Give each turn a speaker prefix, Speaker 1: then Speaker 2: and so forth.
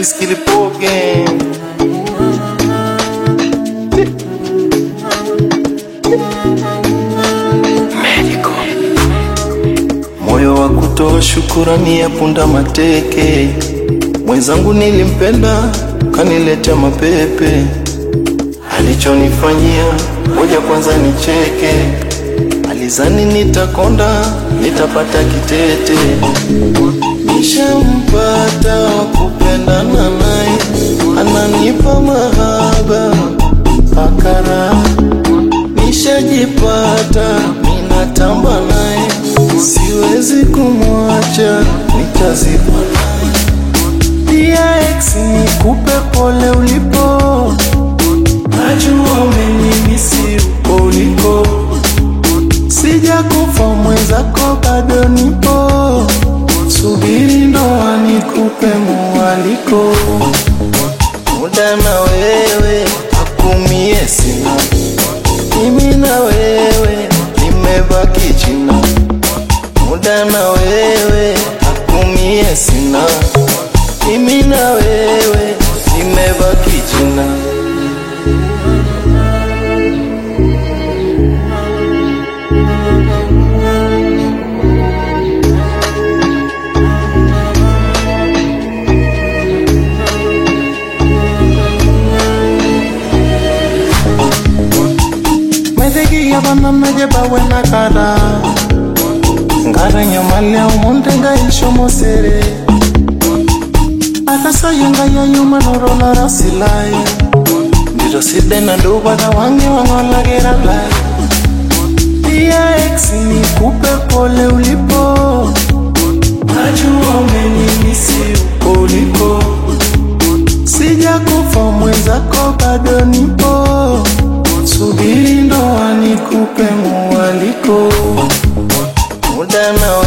Speaker 1: wiskilipoge moyo wa kutoa shukurani ya punda mateke. Mwenzangu nilimpenda, kaniletea mapepe. Alichonifanyia ngoja kwanza nicheke. Alizani nitakonda, nitapata kitete. Nishampata wa kupendana naye, ananipa mahaba akara. Nishajipata, ninatamba naye, siwezi kumwacha, nitazikwa naye. Pia ex nikupe pole ulipo, najua umenimisi uko uliko, sijakufa mwenzako bado nipo, subiri ndoa nikupe mwaliko, muda na wewe akumie sina, mimi na wewe nimebaki china, muda na wewe akumie sina mimi na wewe nimebaki jina.
Speaker 2: Medegia bana meje bawe na kara Ngara nyamale umonte nga isho mosere Akasayunga ya yuma noro na rasilai Ndiro side na nduba na wangi wangola gera lai Pia ex nikupe pole ulipo Najua umenimisi uko uliko Sijakufa mwenzako bado nipo Subiri ndoa nikupe mwaliko,
Speaker 1: Muda na